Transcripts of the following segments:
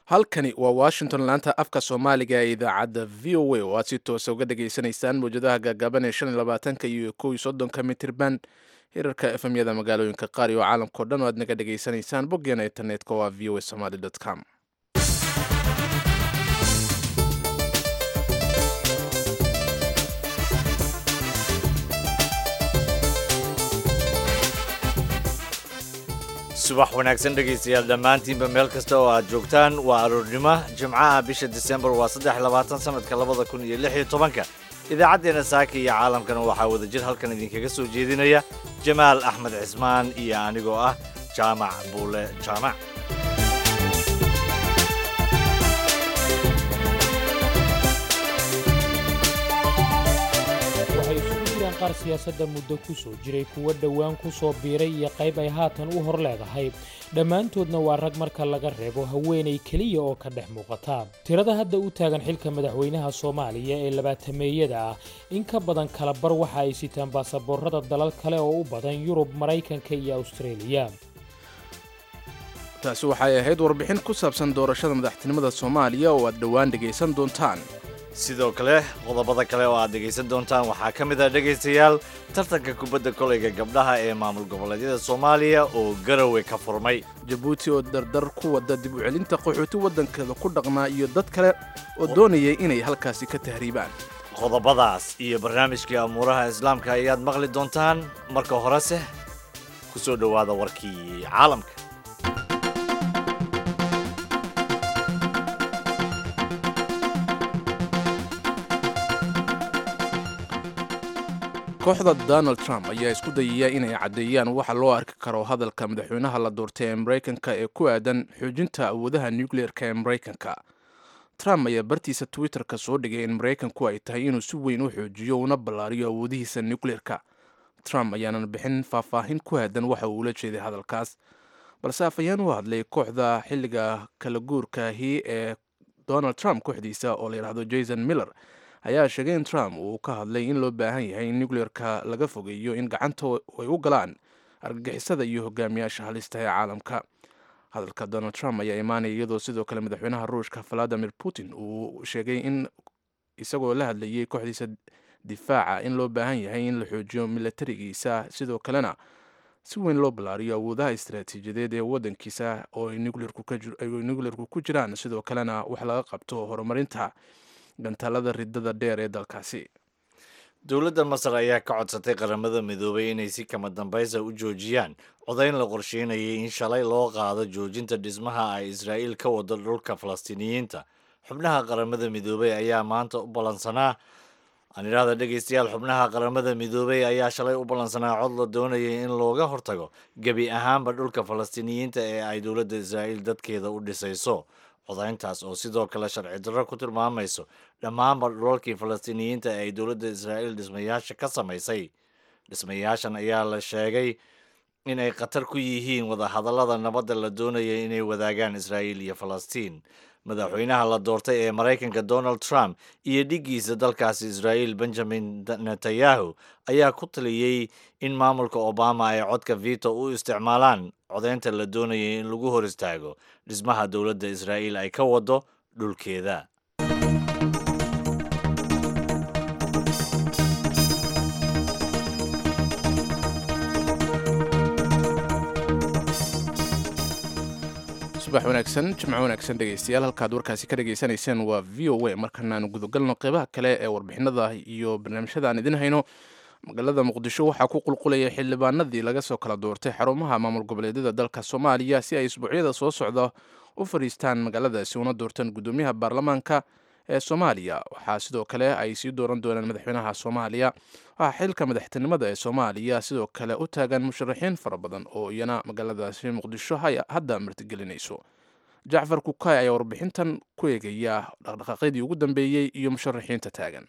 halkani waa washington laanta afka soomaaliga ee idaacadda v o a oo aad si toosa uga dhageysanaysaan mawjadaha gaagaaban ee shan iyo labaatanka iyo kow iyo soddonka mitirban hirarka efemyada magaalooyinka qaar iyo caalamkao dhan oo aad naga dhageysanaysaan boggeena internetka waa v o a somaly com subax wanaagsan dhegaystayaal dhammaantiinba meel kasta oo aad joogtaan waa aroornimo jimcaha bisha disembar waa saddex labaatan sanadka labada kun iyo lix iyo tobanka idaacaddeenna saaka iyo caalamkana waxaa wadajir halkan idinkaga soo jeedinaya jamaal axmed cismaan iyo anigoo ah jaamac buule jaamac waxay isugu jiraan qaar siyaasadda muddo ku soo jiray kuwo dhowaan ku soo biiray iyo qayb ay haatan u hor leedahay dhammaantoodna waa rag marka laga reebo haweenay keliya oo ka dhex muuqata tirada hadda u taagan xilka madaxweynaha soomaaliya ee labaatameeyada ah in ka badan kala bar waxa ay sitaan baasaboorada dalal kale oo u badan yurub maraykanka iyo awstareeliya taasi waxay ahayd warbixin ku saabsan doorashada madaxtinimada soomaaliya oo aad dhowaan dhegaysan doontaan sidoo kale qodobada kale oo aad dhegaysan doontaan waxaa ka mid ah dhegaystayaal tartanka kubadda kolayga gabdhaha ee maamul goboleedyada soomaaliya oo garowe ka furmay jabuuti oo dardar ku wada dib u celinta qaxooti waddankeeda ku dhaqnaa iyo dad kale oo doonayay inay halkaasi ka tahriibaan qodobadaas iyo barnaamijkii amuuraha islaamka ayaad maqli doontaan marka horese ku soo dhowaada warkii caalamka kooxda donald trump ayaa isku dayaya inay caddeeyaan waxa loo arki karo hadalka madaxweynaha la doortay ee maraykanka ee ku aadan xoojinta awoodaha nucleer-ka ee maraykanka trump ayaa bartiisa twitter-ka soo dhigay in maraykanku ay tahay inuu si weyn u xoojiyo una ballaariyo awoodihiisa nucleer-ka trump ayaanan bixin faahfaahin ku aadan waxa uu ula jeeday hadalkaas balse afhayeen u hadlay kooxda xilliga kala guurkaahi ee donald trump kooxdiisa oo la yidhaahdo jason miller ayaa sheegay in trump uu ka hadlay in loo baahan yahay in nucleer-ka laga fogeeyo in gacanta ay u galaan argagixisada iyo hogaamiyaasha halista ee caalamka hadalka donald trump ayaa imaanaya iyadoo sidoo kale madaxweynaha ruushka valadimir putin uu sheegay in isagoo la hadlayay kooxdiisa difaaca in loo baahan yahay in la xoojiyo milatarigiisa sidoo kalena si weyn loo ballaariyo awoodaha istaraatiijiyadeed ee waddankiisa oo ay nucleerku ku jiraan sidoo kalena wax laga qabto horumarinta gantaalada ridada dheer ee dalkaasi dowladda masar ayaa ka codsatay qaramada midoobay inay si kama dambaysa u joojiyaan codayn la qorsheynayay in shalay loo qaado joojinta dhismaha ay israa'iil ka wado dhulka falastiiniyiinta xubnaha qaramada midoobay ayaa maanta u ballansanaa aan idhaahda dhegaystayaal xubnaha qaramada midoobay ayaa shalay u ballansanaa cod la doonayay in looga hortago gebi ahaanba dhulka falastiiniyiinta ee ay dowladda israa'iil dadkeeda u dhisayso codayntaas oo sidoo kale sharci darro ku tilmaamayso dhammaanba dhulalkii falastiiniyiinta ee ay dowladda israa'iil dhismayaasha ka samaysay dhismayaashan ayaa la sheegay in ay khatar ku yihiin wadahadallada nabadda la doonayay inay wadaagaan israa'iil iyo falastiin madaxweynaha la doortay ee maraykanka donald trump iyo dhiggiisa dalkaasi israa'iil benjamin netanyahu ayaa ku taliyey in maamulka obama ay codka vito u isticmaalaan codaynta la doonayay in lagu hor istaago dhismaha dowladda israa'iil ay ka wado dhulkeeda subax wanaagsan jimco wanaagsan dhegaystayaal halkaad warkaasi ka dhagaysanayseen waa v o a markanaanu gudagalno qeybaha kale ee warbixinada iyo barnaamijyada aan idin hayno magaalada muqdisho waxaa ku qulqulaya xildhibaanadii laga soo kala doortay xarumaha maamul goboleedyada dalka soomaaliya si ay isbuucyada soo socda u fadhiistaan magaaladaasi una doortaan guddoomiyaha baarlamaanka ee soomaaliya waxaa sidoo kale ay sii dooran doonaan madaxweynaha soomaaliya waxaa xilka madaxtinimada ee soomaaliya sidoo kale u taagan musharaxiin fara badan oo iyana magaaladaasi muqdisho hadda martigelinayso jacfar kukay ayaa warbixintan ku eegaya dhaqdhaqaaqyadii ugu dambeeyey iyo musharaxiinta taagan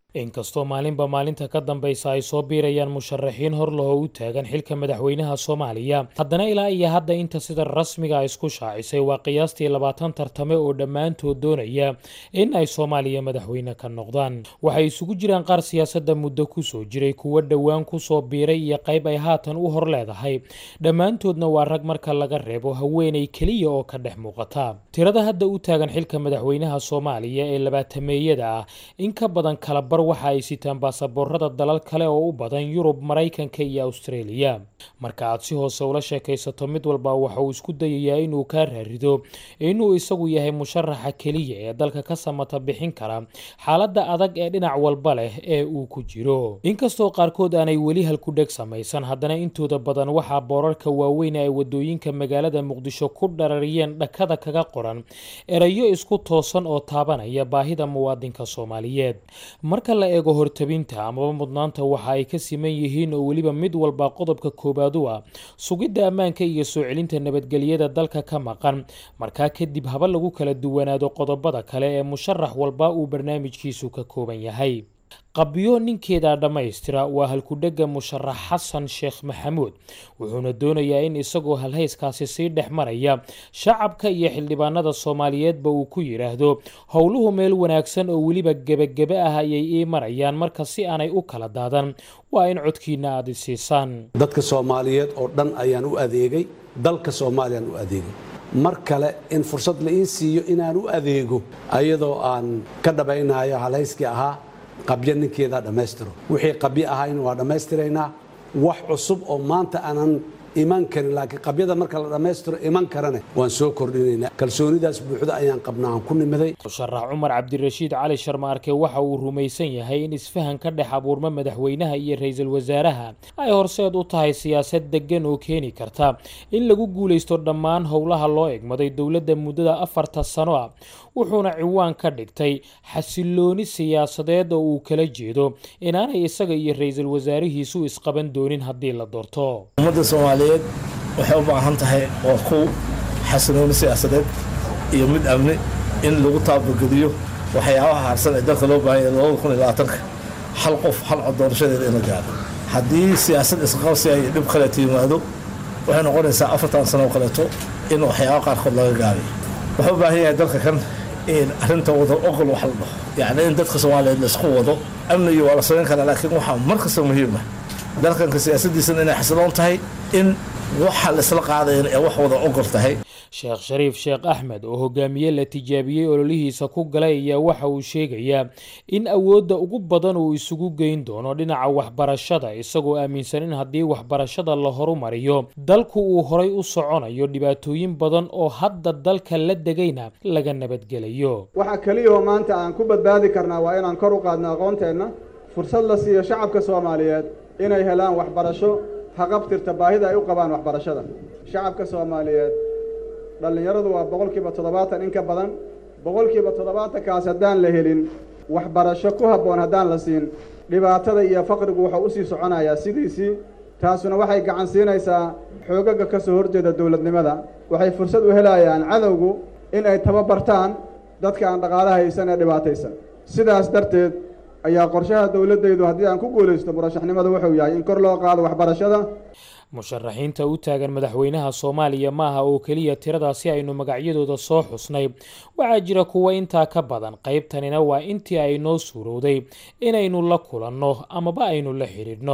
inkastoo maalinba maalinta ka dambaysa ay soo biirayaan musharaxiin hor lahoo u taagan xilka madaxweynaha soomaaliya haddana ilaa iyo hadda inta sida rasmiga isku shaacisay waa qiyaastii labaatan tartame oo dhammaantood doonaya in ay soomaaliya madaxweyne ka noqdaan waxay isugu jiraan qaar siyaasadda muddo kusoo jiray kuwo dhowaan kusoo biiray iyo qayb ay haatan u hor leedahay dhammaantoodna waa rag marka laga reebo haweenay keliya oo ka dhex muuqata tirada hadda u taagan xilka madaxweynaha soomaaliya ee labaatameeyada ah in ka badan kalabar waxa ay sitaan baasaboorada dalal kale oo u badan yurub maraykanka iyo austraeliya marka aad si hoose ula sheekaysato mid walba waxa uu isku dayayaa inuu kaa raarido inuu isagu yahay musharaxa keliya ee dalka ka samata bixin kara xaaladda adag ee dhinac walba leh ee uu ku jiro inkastoo qaarkood aanay weli halkudheg samaysan haddana intooda badan waxaa boorarka waaweyn ay wadooyinka magaalada muqdisho ku dharariyeen dhakada kaga qoran erayo isku toosan oo taabanaya baahida muwaadinka soomaaliyeed marka la eego hortabinta amaba mudnaanta waxa ay ka siman yihiin oo weliba mid walba qodobka koowaad u ah sugidda ammaanka iyo soo celinta nabadgelyada dalka ka maqan markaa kadib haba lagu kala duwanaado qodobada kale ee musharax walba uu barnaamijkiisu ka kooban yahay qabyo ninkeeda dhammaystira waa halkudhega musharax xasan sheekh maxamuud wuxuuna doonayaa in isagoo halhayskaasi sii dhex maraya shacabka iyo xildhibaanada soomaaliyeedba uu ku yidhaahdo howluhu meel wanaagsan oo weliba gebagebe ah ayay ii marayaan marka si aanay u kala daadan waa in codkiina aad isiisaan dadka soomaaliyeed oo dhan ayaan u adeegay dalka soomaaliyaan u adeegay mar kale in fursad la ii siiyo inaan u adeego ayadoo aan ka dhabaynayo halhayskii ahaa qabyo ninkeedaa dhammaystiro wixii qabyo ahayna waa dhammaystiraynaa wax cusub oo maanta aanan iman karin laakiin qabyada marka la dhammaystiro iman karane waan soo kordhinaynaa kalsoonidaas buuxda ayaan qabnaa aan ku nimiday musharax cumar cabdirashiid cali sharmaarke waxa uu rumaysan yahay in isfahan ka dhex abuurma madaxweynaha iyo ra-iisul wasaaraha ay horseed u tahay siyaasad deggan oo keeni karta in lagu guulaysto dhammaan howlaha loo egmaday dowladda muddada afarta sano ah wuxuuna ciwaan ka dhigtay xasilooni siyaasadeed oo uu kala jeedo inaanay isaga iyo ra-iisul wasaarihiisu isqaban doonin haddii la doorto ummadda soomaaliyeed waxay u baahan tahay waa kow xasilooni siyaasadeed iyo mid amni in lagu taabageliyo waxyaabaha harsan ee dalka loo baahanya labada kun iyo labaatanka hal qof hal cod doorashadeeda in la gaaro haddii siyaasad isqabsi ay dhib kaleeto yimaado waxay noqonaysaa afartan sano oo kaleeto in waxyaaba qaarkood laga gaabay wuxuu u baahan yahay dalka kan in arrinta wada ogol wax la dhaho yacni in dadka soomaaliyeed laisku wado amnigii waa la samayn karaa laakiin waxaa mar kasta muhiim ah dalkanka siyaasaddiisana inay xasiloon tahay in waxa laisla qaadayan ee wax wada ogol tahay sheekh shariif sheekh axmed oo hogaamiye la tijaabiyey ololihiisa ku galay ayaa waxa uu sheegayaa in awoodda ugu badan uu isugu geyn doono dhinaca waxbarashada isagoo aaminsan in haddii waxbarashada la horumariyo dalku uu horay u soconayo dhibaatooyin badan oo hadda dalka la degayna laga nabadgelayo waxa keliyahoo maanta aan ku badbaadi karnaa waa inaan kor u qaadno aqoonteenna fursad la siiyo shacabka soomaaliyeed inay helaan waxbarasho haqabtirta baahida ay u qabaan waxbarashada shacabka soomaaliyeed dhallinyaradu waa boqolkiiba toddobaatan in ka badan boqolkiiba toddobaatankaas haddaan la helin waxbarasho ku habboon haddaan la siin dhibaatada iyo faqrigu wuxuu usii soconayaa sidiisii taasuna waxay gacan siinaysaa xoogaga ka soo horjeeda dowladnimada waxay fursad u helayaan cadowgu in ay tababartaan dadka aan dhaqaala haysan ee dhibaataysan sidaas darteed ayaa qorshaha dowladdaydu haddii aan ku guulaysto murashaxnimada wuxuu yahay in kor loo qaado waxbarashada musharaxiinta u taagan madaxweynaha soomaaliya maaha oo keliya tiradaasi aynu magacyadooda soo xusnay waxaa jira kuwa intaa ka badan qaybtanina waa intii ay noo suurowday inaynu la kulanno amaba aynu la xidhiidhno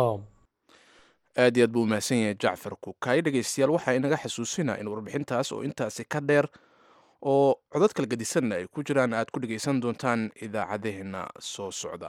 aad iyo aad buu umahadsan yahay jacfar kukaay dhegaystayaal waxaa inaga xasuusinaa in warbixintaas oo intaasi ka dheer oo codad kala gedisanna ay ku jiraan aad ku dhegaysan doontaan idaacadaheenna soo socda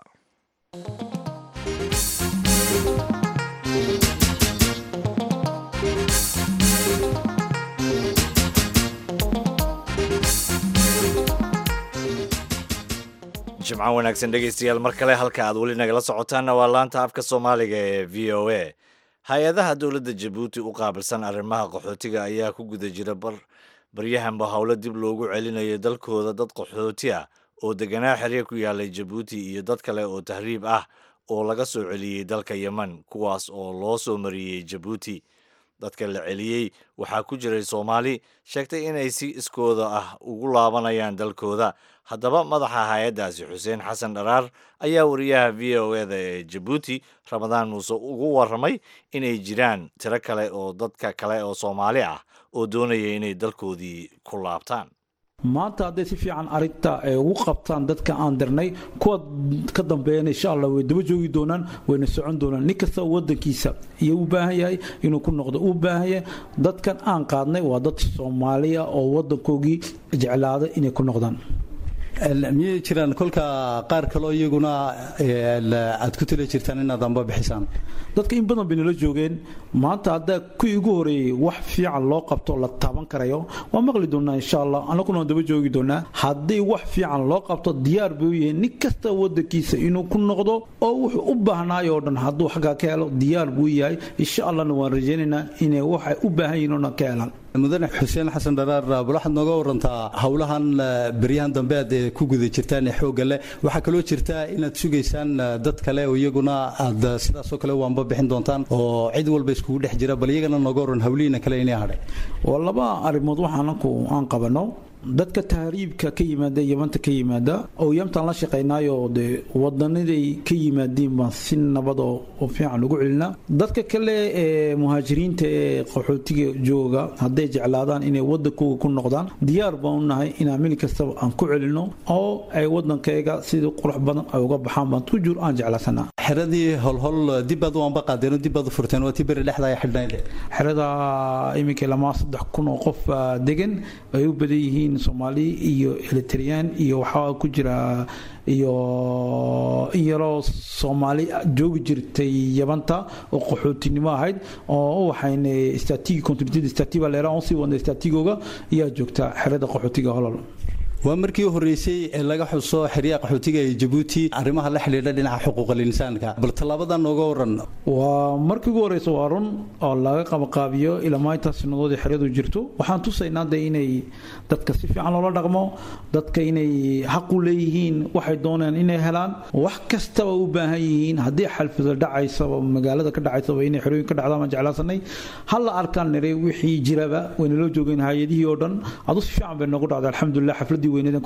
jimco wanaagsan dhegaystayaal mar kale halka aad weli nagala socotaanna waa laanta afka soomaaliga ee v o a hay-adaha dowladda jabuuti u qaabilsan arrimaha qaxootiga ayaa ku guda jira bar baryahanba howlo dib loogu celinayo dalkooda dad qaxooti ah oo deganaa xerya ku yaalay jabuuti iyo dad kale oo tahriib ah oo laga soo celiyey dalka yemen kuwaas oo loo soo mariyey jabuuti dadka la celiyey waxaa ku jiray soomaali sheegtay inay si iskooda ah ugu laabanayaan dalkooda haddaba madaxa hay-addaasi xuseen xasan dharaar ayaa wariyaha v o eda ee jabuuti ramadaan muuse ugu warramay inay jiraan tiro kale oo dadka kale oo soomaali ah oo doonaya inay dalkoodii ku laabtaan maanta hadday si fiican arrinta ay ugu qabtaan dadka aan dirnay kuwa ka dambeeyana insha allah way daba joogi doonaan wayna socon doonaan nin kasta wadankiisa iyo u baahan yahay inuu ku noqdo u baahan yahay dadkan aan qaadnay waa dad soomaaliya oo wadankoogii jeclaada inay ku noqdaan miyay jiraan kolka qaar kaloo iyaguna aad ku tali jirtaan inaad amba bixisaan dadka in badan bay nala joogeen maanta haddaa kuwii ugu horeeyey wax fiican loo qabto la taaban karayo waa maqli doonaa insha allah annaguna waan daba joogi doonaa haddii wax fiican loo qabto diyaar bay u yihiin nin kasta wadankiisa inuu ku noqdo oo wuxuu u baahnaay oo dhan hadduu xaggaa ka helo diyaar buu yahay insha allahna waan rajaynaynaa inay waxay u baahan yihiin oo dhan ka helaan mudane xuseen xasan dharaar bal waxaad nooga warantaa howlahan beryahan dambe aad ku guda jirtaan ee xoogga leh waxaa kaloo jirta inaad sugaysaan dad kale oo iyaguna aad sidaasoo kale waanba bixin doontaan oo cid walba iskugu dhex jira bal iyagana nooga waran hawlihiina kale inay hadhay waa laba arrimood waxaananku aan qabano dadka tahriibka ka yimaada yamanta ka yimaada oo yamtaan la shaqaynaayo dee wadanaday ka yimaadeen baan si nabad oo fiican ugu celinaa dadka kale ee muhaajiriinta ee qaxootiga jooga hadday jeclaadaan inay wadankooga ku noqdaan diyaar baan u nahay inaan mili kastaba aan ku celino oo ay wadankayga sidii qurux badan ay uga baxaan baan tujur aan jeclaasanaa xeradii holhol dibbaad waanba qaadeen dibbaad u furteen waa tii beri dhexda ay xidhnayd xerada iminka lamaa saddex kun oo qof degan ay u badan yihiin soomaali iyo eritreyaan iyo waxaa ku jira iyo in yaroo soomaali joogi jirtay yabanta oo qaxootinimo ahayd oo waxayna istaatigi kontinuitida istaatiga leera on sii wadna istaatigooga ayaa joogta xerada qaxootiga holol waa markii u horreysay ee laga xuso xeryaha qaxootiga ee jabuuti arrimaha la xidhiidha dhinaca xuquuqal insaanka bal tallaabadan nooga waran waa markii ugu horreysa waa run oo laga qabaqaabiyo ilaa maalintaas sanadood ee xeryadu jirto waxaan tusaynaa de inay dadka si fiican loola dhaqmo dadka inay xaq u leeyihiin waxay doonaan inay helaan wax kastaba u baahan yihiin haddii xalfida dhacaysaba magaalada ka dhacaysaba inay xerooyin ka dhacdaan baan jeclaasanay halla arkaan niray wixii jiraba waynaloo joogeen hay-adihii oo dhan adu si fiican bay noogu dhacday alxamdulilah xafladii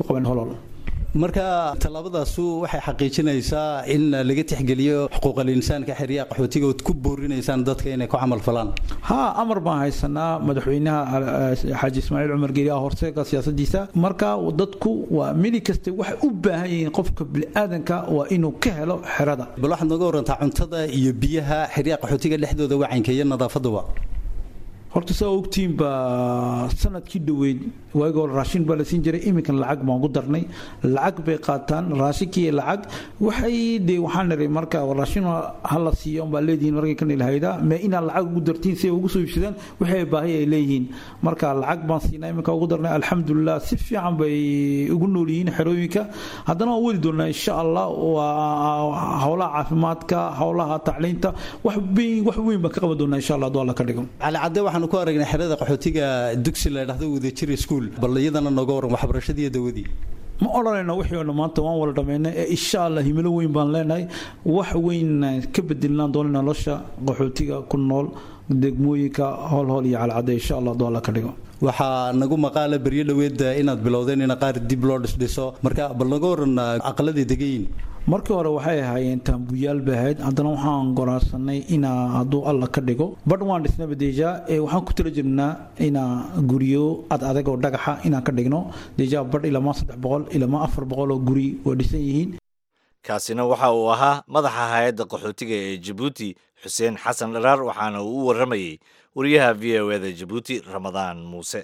marka tallaabadaasu waxay xaqiijinaysaa in laga tixgeliyo xuquuqal insaanka xeryaha qaxootiga ood ku boorinaysaan dadka inay ku camal falaan ha amar baan haysanaa madaxweynaha xaaji ismaaciil cumar geeri ah horseega siyaasadiisa marka dadku waa mili kasta waxay u baahan yihiin qofka biniaadanka waa inuu ka helo xerada bal waxaad nooga warantaa cuntada iyo biyaha xeryaha qaxootiga dhexdooda wacanka iyo nadaafaduba horta saa ogtiin baa sanadkii dhoweyd waagi hore raashin baa la siin jiray iminkan lacag baan ku darnay lacag bay qaataan raashinkii lacag waxay dee waxaan niray marka raashin hala siiyo baa leedihiin markay ka nilhayda mee inaad lacag ugu dartiin si ay ugu soo iibsadaan waxay baahi ay leeyihiin marka lacag baan siinaa iminka ugu darnay alxamdulilah si fiican bay ugu nool yihiin xerooyinka haddana waan wadi doonaa insha allah waa howlaha caafimaadka howlaha tacliinta wax wax weyn baan ka qaban doonaa insha allah hadduu alla ka dhigo cali cadde waxaanu ku aragnay xerada qaxootiga dugsi la dhahdo wadajir school bal iyadana nooga waran waxbarashadii iyo dawadii ma odhanayno wixii oo maanta waan wala dhammaynay ee insha allah himilo weyn baan leenahay wax weyn ka bedelinaan doona nolosha qaxootiga ku nool degmooyinka howlhowl iyo calcadde insha allah hadduu alla ka dhigo waxaa nagu maqaala beryo dhoweed inaad bilowdeen in qaar dib loo dhisdhiso marka bal naga waran aqaladii degayin markii hore waxay ahaayeen taambuyaal bay ahayd haddana waxaan goraansanay inaa hadduu alla ka dhigo badh waan dhisnaba deja ee waxaan ku tala jirnaa inaa guryo ad adag oo dhagaxa inaan ka dhigno deja badh ilamaa saddex boqol ilamaa afar boqol oo guri waa dhisan yihiin kaasina waxa uu ahaa madaxa hay-adda qaxootiga ee jabuuti xuseen xasan dharaar waxaana uu u warramayey wariyaha v o eda jabuuti ramadaan muuse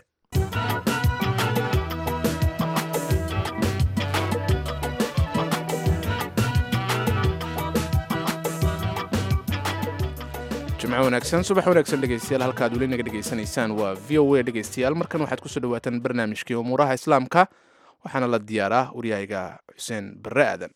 jimco wanaagsan subax wanaagsan dhegeystayaal halkaad weli naga dhegaysanaysaan waa v o a dhegeystayaal markan waxaad kusoo dhawaataan barnaamijkii umuuraha islaamka waxaana la diyaaraa waryahayga xuseen barre aadan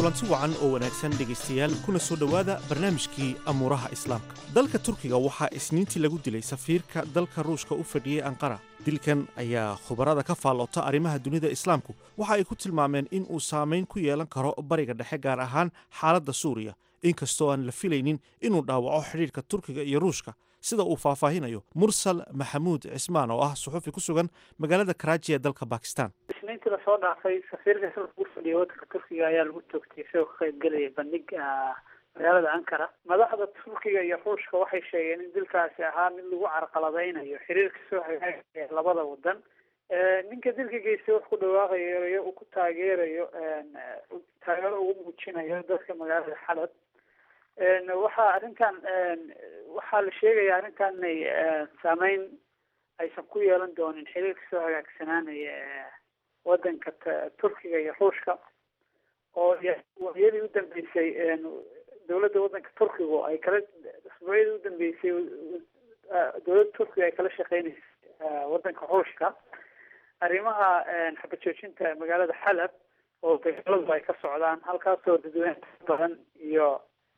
kulanti wacan oo wanaagsan dhegaystayaal kuna soo dhowaada barnaamijkii amuuraha islaamka dalka turkiga waxaa isniintii lagu dilay safiirka dalka ruushka u fadhiyey anqara dilkan ayaa khubarada ka faallota arrimaha dunida islaamku waxa ay ku tilmaameen in uu saamayn ku yeelan karo bariga dhexe gaar ahaan xaaladda suuriya inkastoo aan la filaynin inuu dhaawaco xidhiidhka turkiga iyo ruushka sida uu faahfaahinayo mursal maxamuud cismaan oo ah suxufi ku sugan magaalada karaaji ee dalka bakistan isniintii lasoo dhaafay safiirka sida ugu fadhiya waddanka turkiga ayaa lagu toogtay isagoo ka qayb gelaya bandhig magaalada ankara madaxda turkiga iyo ruushka waxay sheegeen in dilkaasi ahaa mid lagu carqaladeynayo xiriirka soo hagaagaya labada wadan ninka dilka geystay wax ku dhawaaqayo uu ku taageerayo taageero ugu muujinayo dadka magaalada xalab waxaa arrintan waxaa la sheegaya arrintan inay saameyn aysan ku yeelan doonin xiriirka soo hagaagsanaanaya wadanka turkiga iyo ruushka oo waayadii u dambeysay dowladda wadanka turkigu ay kala usbuucyadii u dambeysay dowladda turkiga ay kala shaqeyneysay wadanka ruushka arrimaha xabad joojinta magaalada xalab oo dagaaladu ay ka socdaan halkaasoo dadweyne badan iyo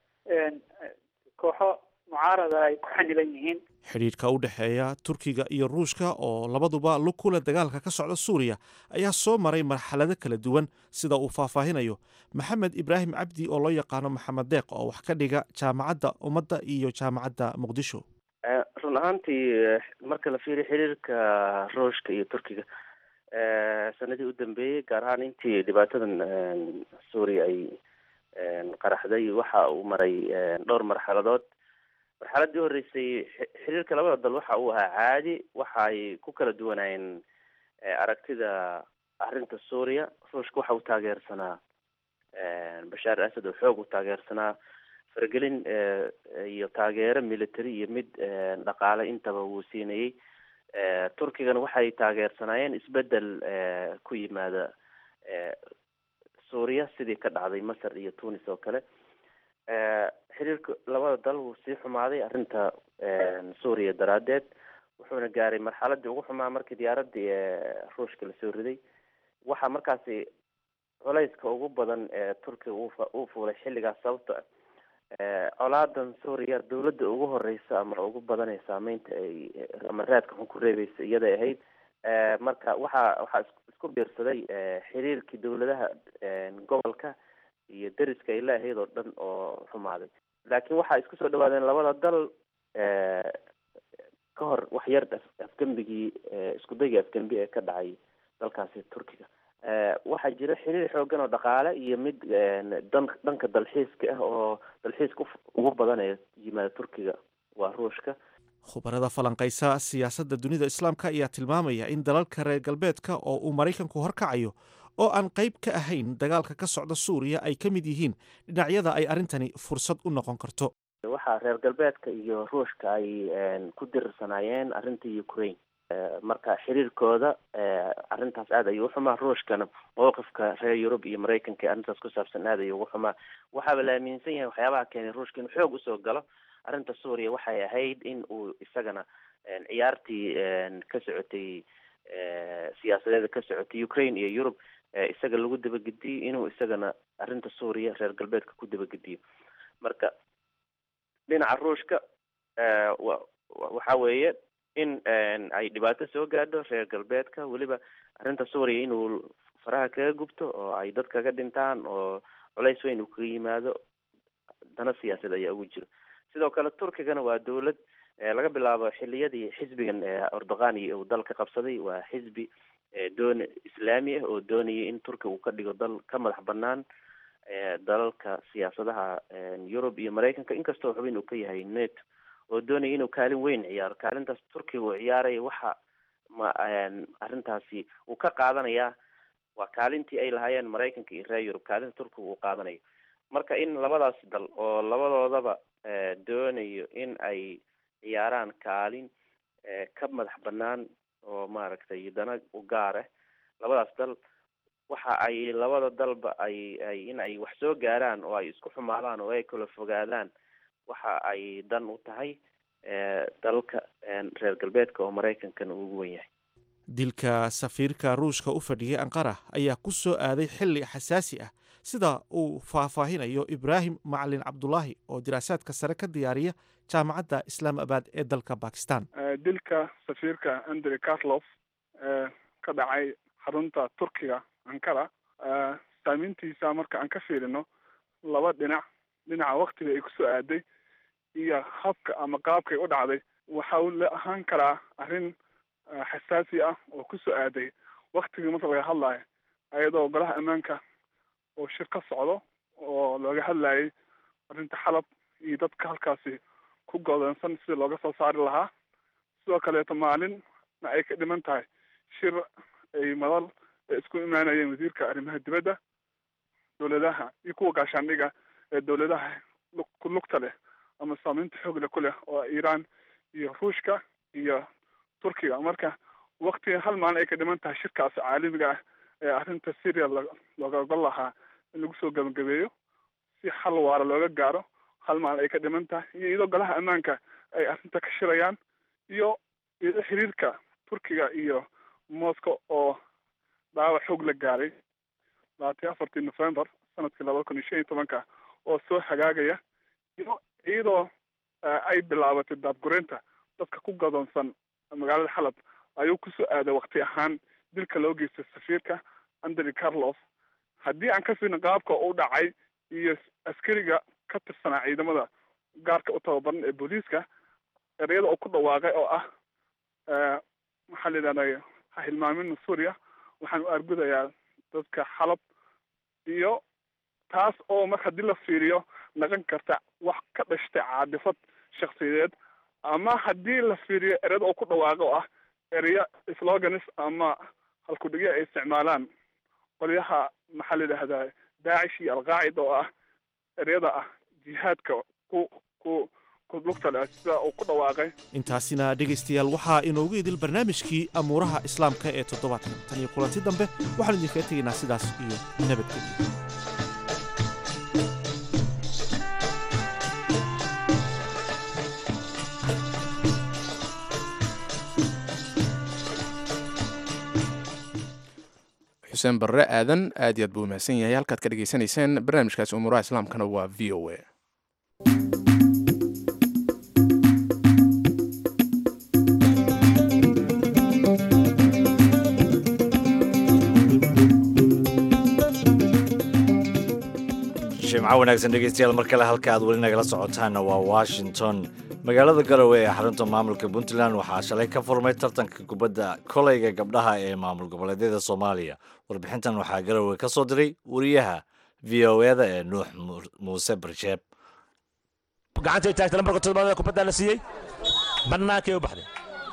kooxo mucaarada ay ku xanilan yihiin xidhiidhka u dhexeeya turkiga iyo ruushka oo labaduba lug ku leh dagaalka ka socda suuriya ayaa soo maray marxalado kala duwan sida uu faahfaahinayo maxamed ibraahim cabdi oo loo yaqaano maxamed deeq oo wax ka dhiga jaamacadda ummadda iyo jaamacadda muqdisho run ahaantii marka la fiiriyo xiriirka ruushka iyo turkiga sanadii u dambeeyey gaar ahaan intii dhibaatadan suuriya ay qaraxday waxa uu maray dhowr marxaladood marxaladii horreysay xiriirka labada dal waxa uu ahaa caadi waxa ay ku kala duwanaayeen aragtida arrinta suuriya ruushka waxa uu taageersanaa bashaar asad oo xoog u taageersanaa faragelin iyo taageero military iyo mid dhaqaale intaba wuu siinayey turkigana waxay taageersanaayeen isbedel ku yimaada suuriya sidii ka dhacday masar iyo tunis oo kale xiriirka labada dal wuu sii xumaaday arrinta suuriya daraaddeed wuxuuna gaaray marxaladii ugu xumaa markii diyaaradii ruushka lasoo riday waxaa markaasi culayska ugu badan ee turkiga uu fuulay xilligaas sababto colaadan suuriya dawladda ugu horeysa ama ugu badan ee saameynta ay ama raadka xun ku reebeysa iyaday ahayd marka waxaa waxaa isku biirsaday xiriirkii dawladaha gobolka iyo deriska ay leeahayd oo dhan oo xumaaday laakiin waxaa isku soo dhawaadeen labada dal ka hor wax yar afgembigii iskudaygii afgembi ee ka dhacay dalkaasi turkiga waxaa jira xiriir xoogan oo dhaqaale iyo mid dan dhanka dalxiiska ah oo dalxiiska ugu badan ee yimaada turkiga waa ruushka khubarada falanqaysa siyaasadda dunida islaamka ayaa tilmaamaya in dalalka reer galbeedka oo uu maraykanku horkacayo oo aan qayb ka ahayn dagaalka ka socda suuriya ay ka mid yihiin dhinacyada ay arrintani fursad u noqon karto waxaa reer galbeedka iyo ruushka ay ku dirirsanaayeen arrinta ukraine marka xiriirkooda arrintaas aad ayuu uxumaa ruushkana mowqifka reer yurub iyo maraykanka ee arrintaas ku saabsan aad ayuu ugu xumaa waxaaba la aaminsan yahay waxyaabaha keenay ruushka inuu xoog usoo galo arrinta suuriya waxay ahayd in uu isagana ciyaartii ka socotay siyaasadeeda ka socotay ukraine iyo yurub isaga lagu dabagediyo inuu isagana arrinta suuriya reer galbeedka ku dabagediyo marka dhinaca ruushka waxa weeye in ay dhibaato soo gaadho reer galbeedka weliba arrinta suuriya inuu faraha kaga gubto oo ay dad kaga dhintaan oo culays weyn uu kaga yimaado dana siyaasad ayaa ugu jiro sidoo kale turkigana waa dawlad laga bilaabo xiliyadii xisbigan erdogani uu dalka qabsaday waa xisbi doon islaami ah oo doonaya in turkiga uu ka dhigo dal ka madax banaan dalalka siyaasadaha yurub iyo maraykanka inkastoo xubin uu ka yahay neto oo doonaya inuu kaalin weyn ciyaaro kaalintaas turkiga uu ciyaaraya waxa ma arrintaasi uu ka qaadanayaa waa kaalintii ay lahaayeen maraykanka iyo reer yurub kaalinta turkiga uu qaadanayo marka in labadaas dal oo labadoodaba doonayo in ay ciyaaraan kaalin ka madax banaan oo maaragtay dana u gaar ah labadaas dal waxa ay labada dalba ay ay in ay wax soo gaaraan oo ay isku xumaadaan oo ay kala fogaadaan waxa ay dan u tahay dalka reer galbeedka oo maraykankana ugu wen yahay dilka safiirka ruushka u fadhiyay anqara ayaa ku soo aaday xilli xasaasi ah sida uu faahfaahinayo ibraahim macalin cabdulaahi oo diraasaadka sare ka diyaariya jaamacadda islaamabad ee dalka bakistan dilka safiirka andrey carlof ee ka dhacay xarunta turkiga ankara saameyntiisa marka aan ka fiirino laba dhinac dhinaca waktiga ay kusoo aaday iyo habka ama qaabkay u dhacday waxa uu la ahaan karaa arrin xasaasi ah oo kusoo aaday waktigii marka laga hadlayo ayadoo golaha ammaanka oo shir ka socdo oo looga hadlayay arrinta xalab iyo dadka halkaasi ku godoonsan sidii looga soo saari lahaa sidoo kaleeto maalinna ay ka dhiman tahay shir ay madal ay isku imaanayeen wasiirka arrimaha dibadda dowladaha iyo kuwa gaashaandhiga ee dowladaha ku lugta leh ama saameynta xoogle ku leh oo iiraan iyo ruushka iyo turkiga marka waktiga hal maalin ay ka dhiman tahay shirkaas caalamiga ah ee arrinta syria looga ogol lahaa in lagu soo gabagabeeyo si xal waara looga gaaro hal maalin ay ka dhiman tahay iyo iyadoo golaha ammaanka ay arrinta ka shirayaan iyo iyadoo xiriirka turkiga iyo moscow oo dhaawac xoog la gaaray labaatan afartii november sanadkii labada kun iyo shan iyo tobanka oo soo hagaagaya iyo iyadoo ay bilaabatay daadgureynta dadka ku gadoonsan magaalada xalab ayuu kusoo aaday wakti ahaan dilka loo geystay safiirka andrey carlos haddii aan ka fiirno qaabka u dhacay iyo askariga ka tirsanaa ciidamada gaarka u tababaran ee booliiska ereyada uu ku dhawaaqay oo ah maxaa la yidhahday ha hilmaamina suuriya waxaan u argudayaa dadka xalab iyo taas oo mar haddii la fiiriyo naqon karta wax ka dhashtay caadifad shaksiyadeed ama haddii la fiiriyo ereyada uu ku dhawaaqo oo ah ereya sloganis ama halkudhigyo ay isticmaalaan qolyaha maxaa la yidhahdaa daacish iyo alqaacida oo ah ereyada ah jihaadka ku ku ku lugta leh sida uu ku dhawaaqay intaasina dhegaystayaal waxaa inoogu idil barnaamijkii amuuraha islaamka ee toddobaadkan tan iyo kulanti dambe waxaan idinkaga tegaynaa sidaas iyo nabadgelyo xuseen barre aadan aad iyo aad buu mahadsan yahay halkaad ka dhegaysanayseen barnaamijkaasi umuuraha islaamkana waa v o a jimco wanaagsan dhegeystayaal mar kale halka aad weli nagala socotaanna waa washington magaalada garowe ee xarunta maamulka puntland waxaa shalay ka furmay tartanka kubadda koleyga gabdhaha ee maamul goboleedyada soomaaliya warbixintan waxaa garowe ka soo diray wariyaha v o eda ee nuux muuse barsheeb gacantay taagta lambarka toddobaad ee kubadda la siiyey bannaankay u baxday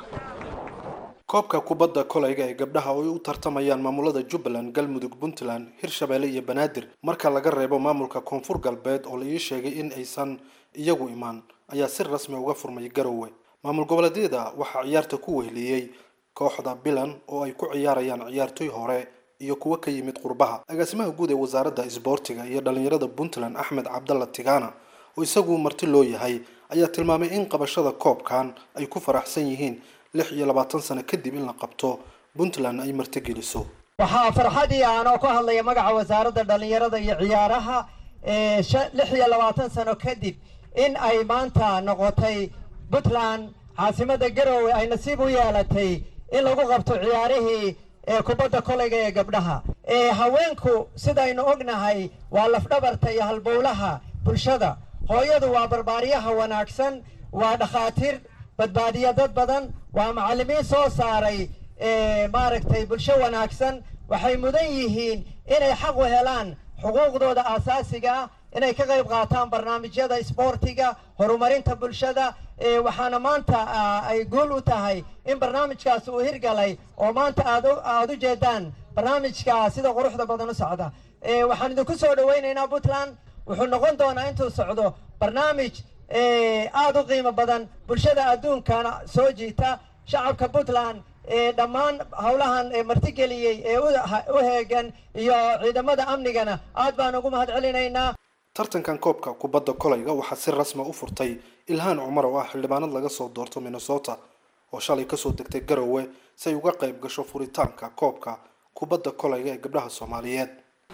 koobka kubadda kolayga ee gabdhaha oo ay u tartamayaan maamulada jubbaland galmudug puntland hirshabeelle iyo banaadir marka laga reebo maamulka koonfur galbeed oo la ii sheegay in aysan iyagu imaan ayaa si rasmi uga furmay garowe maamul goboleedyada waxaa ciyaarta ku weheliyey kooxda bilan oo ay ku ciyaarayaan ciyaartoy hore iyo kuwo ka yimid qurbaha agaasimaha guud ee wasaaradda isboortiga iyo dhallinyarada puntland axmed cabdalla tigana oo isagu marti loo yahay ayaa tilmaamay in qabashada koobkan ay ku faraxsan yihiin lix iyo labaatan sano kadib in la qabto puntland ay martigeliso waxaa farxadii aanoo ku hadlaya magaca wasaaradda dhallinyarada iyo ciyaaraha lix iyo labaatan sano kadib in ay maanta noqotay puntland caasimada garowe ay nasiib u yeelatay in lagu qabto ciyaarihii kubadda kolayga ee gabdhaha haweenku sidaynu ognahay waa lafdhabarta iyo halbowlaha bulshada hooyadu waa barbaaryaha wanaagsan waa dhakhaatiir badbaadiya dad badan waa macallimiin soo saaray maaragtay bulsho wanaagsan waxay mudan yihiin inay xaq u helaan xuquuqdooda aasaasiga ah inay ka qayb qaataan barnaamijyada isboortiga horumarinta bulshada waxaana maanta ay guul u tahay in barnaamijkaas uu hirgalay oo maanta aad aada u jeedaan barnaamijka sida quruxda badan u socda waxaan idinku soo dhawaynaynaa puntland wuxuu noqon doonaa intuu socdo barnaamij aada u qiimo badan bulshada adduunkana soo jiita shacabka puntland dhammaan howlahan martigeliyey ee u heegan iyo ciidamada amnigana aad baan ugu mahad celinaynaa tartankan koobka kubadda kolayga waxaa si rasma u furtay ilhaan cumar oo ah xildhibaanad laga soo doorto minnesota oo shalay kasoo degtay garowe si ay uga qayb gasho furitaanka koobka kubadda kolayga ee gabdhaha soomaaliyeed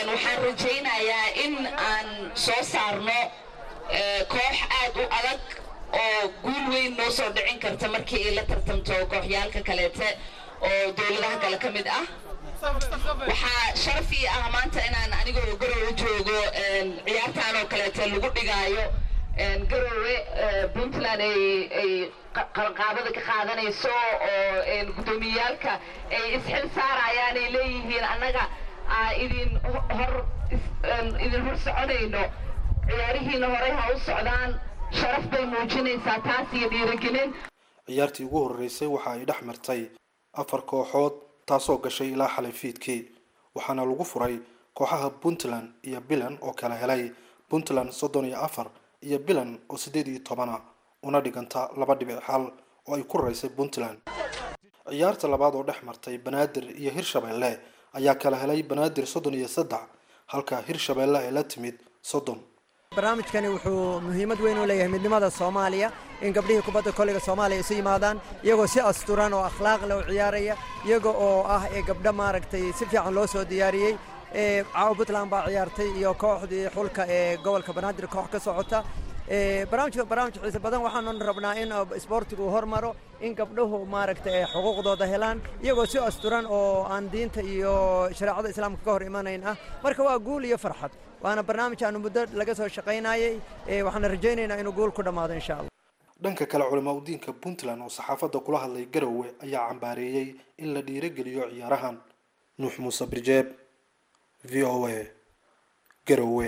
waxaan rajaynayaa in aan soo saarno koox aad u adag oo guul weyn noo soo dhicin karta markii ay la tartamto kooxyaalka kaleete oo dowladaha kale ka mid ah waxaa sharaf ii ah maanta inaan anigoo garowe joogo ciyaartaan oo kaleete lagu dhigaayo garowe puntland ay qabanqaabada ka qaadanayso oo guddoomiyaalka ay isxil saarayaan ay leeyihiin annaga idin hor idin hor soconayno ciyaarihiina horey ha u socdaan sharaf bay muujinaysaa taas iyo dhiirigelin ciyaartii ugu horreysay waxa ay dhex martay afar kooxood taasoo gashay ilaa xalay fiidkii waxaana lagu furay kooxaha puntland iyo bilan oo kala helay puntland soddon iyo afar iyo bilan oo siddeed iyo tobana una dhiganta laba dhibic xal oo ay ku raysay puntland ciyaarta labaad oo dhex martay banaadir iyo hirshabeelle ayaa kala helay banaadir soddon iyo saddex halka hirshabeelle ay la timid soddon barnaamijkani wuxuu muhiimad weyn u leeyahay midnimada soomaaliya in gabdhihii kubadda koleyga soomaaliya isu yimaadaan iyagoo si asturan oo akhlaaq leh u ciyaaraya iyaga oo ah ee gabdho maaragtay si fiican loo soo diyaariyey caawa puntland baa ciyaartay iyo kooxdii xulka ee gobolka banaadir koox ka socota barnaamijka barnaamij xiise badan waxaanu rabnaa in isboortigu hormaro in gabdhuhu maaragtay ay xuquuqdooda helaan iyagoo si asturan oo aan diinta iyo shareecada islaamka ka hor imanayn ah marka waa guul iyo farxad waana barnaamij aanu muddo laga soo shaqaynayey waxaana rajaynaynaa inuu guul ku dhammaado insha allah dhanka kale culamaa udiinka puntland oo saxaafadda kula hadlay garowe ayaa cambaareeyey in la dhiirogeliyo ciyaarahan nuux muuse birjeeb v o a garowe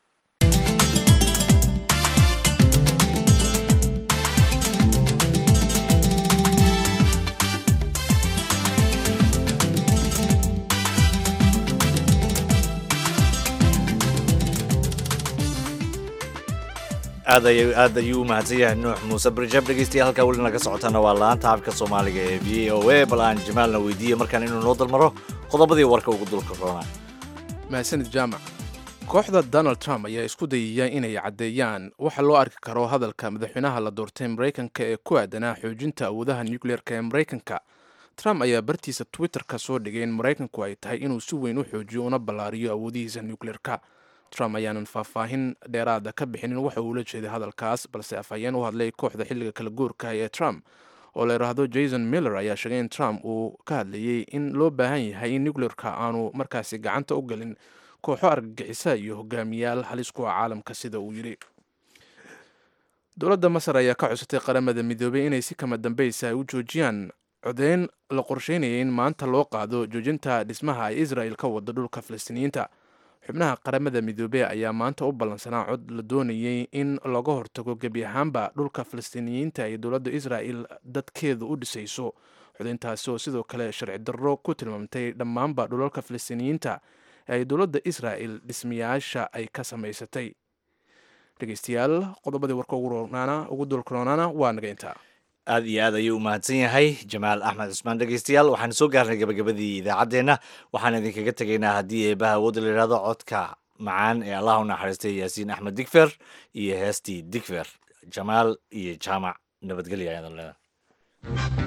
aad ay aad ayuu u mahadsan yahay nuux muuse birjab dhegeystayaal halkaa weli naga socotana waa la-aanta afka soomaaliga ee v o a bal aan jamaalna weydiiye markaan inuu noo dalmaro qodobadii warka ugu dulka roona mahadsanid jaamac kooxda donald trump ayaa isku dayaya inay caddeeyaan waxa loo arki karo hadalka madaxweynaha la doortay maraykanka ee ku aadanaa xoojinta awoodaha nucleer-ka ee maraykanka trump ayaa bartiisa twitter-ka soo dhigay in maraykanku ay tahay inuu si weyn u xoojiyo una ballaariyo awoodihiisa nucleer-ka trump ayaanan faahfaahin dheeraada ka bixinin waxa uu la jeeday hadalkaas balse afhayeen u hadlay kooxda xilliga kala guurka ee trump oo la yidhaahdo jason miller ayaa sheegay in trump uu ka hadlayey in loo baahan yahay in nucleer-ka aanu markaasi gacanta u gelin kooxo argagixisa iyo hogaamiyaal halis kuwa caalamka sida uu yidhi dowladda masar ayaa ka cusatay qaramada midoobay inay si kama dambeysa ay u joojiyaan codeyn la qorsheynayay in maanta loo qaado joojinta dhismaha ay israel ka wado dhulka falastiiniyiinta xubnaha qaramada midoobey ayaa maanta u ballansanaa cod la doonayay in laga hortago gebi ahaanba dhulka falastiiniyiinta ay dowladda israel dadkeeda u dhisayso codeyntaasi oo sidoo kale sharci darro ku tilmaamtay dhammaanba dhulalka falastiiniyiinta ee ay dowladda israel dhismayaasha ay ka samaysatay dhegeystayaal qodobadii warka ugu dulkaroonaana waa naga intaa aad iyo aad ayuu u mahadsan yahay jamaal axmed cusmaan dhegeystayaal waxaan soo gaarnay gabagabadii idaacaddeenna waxaan idinkaga tegaynaa haddii eebaha awoodda la yidhahdo codka macaan ee allah u naxariistay yaasiin axmed digfer iyo heestii digfer jamaal iyo jaamac nabadgelya ayadan leedahay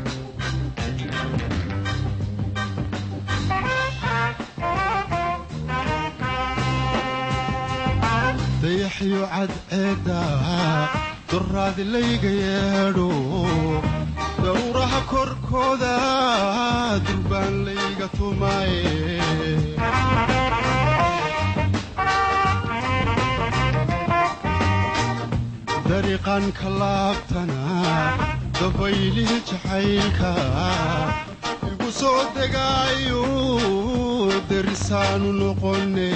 dayaxyo cadceedda duraadi layga yeedho dawraha korkooda durbaan layga tumaye dariiqan ka laabtana dabaylih jacaylka igu soo degaayo derisaanu noqone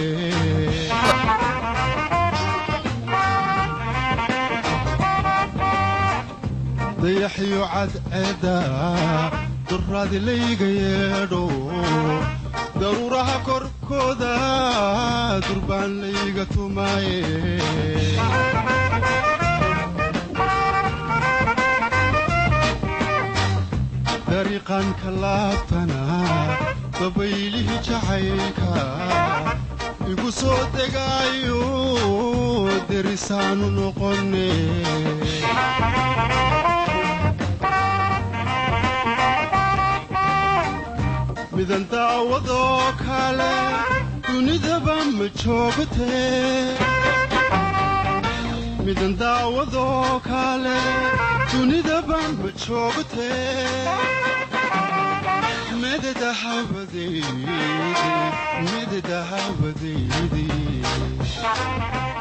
dayaxyo cadceedda duraadi layga yeedho daruuraha korkooda durbaan layga tumaye dariiqan ka laabtana dabaylihii jacaylka igu soo degaayo derisaanu noqone midan daawadoo kale ku dunidaba ma joogtee midan daawadoo kale dunidaba ma joogtee mededa hawadeedi mededa hawadeedi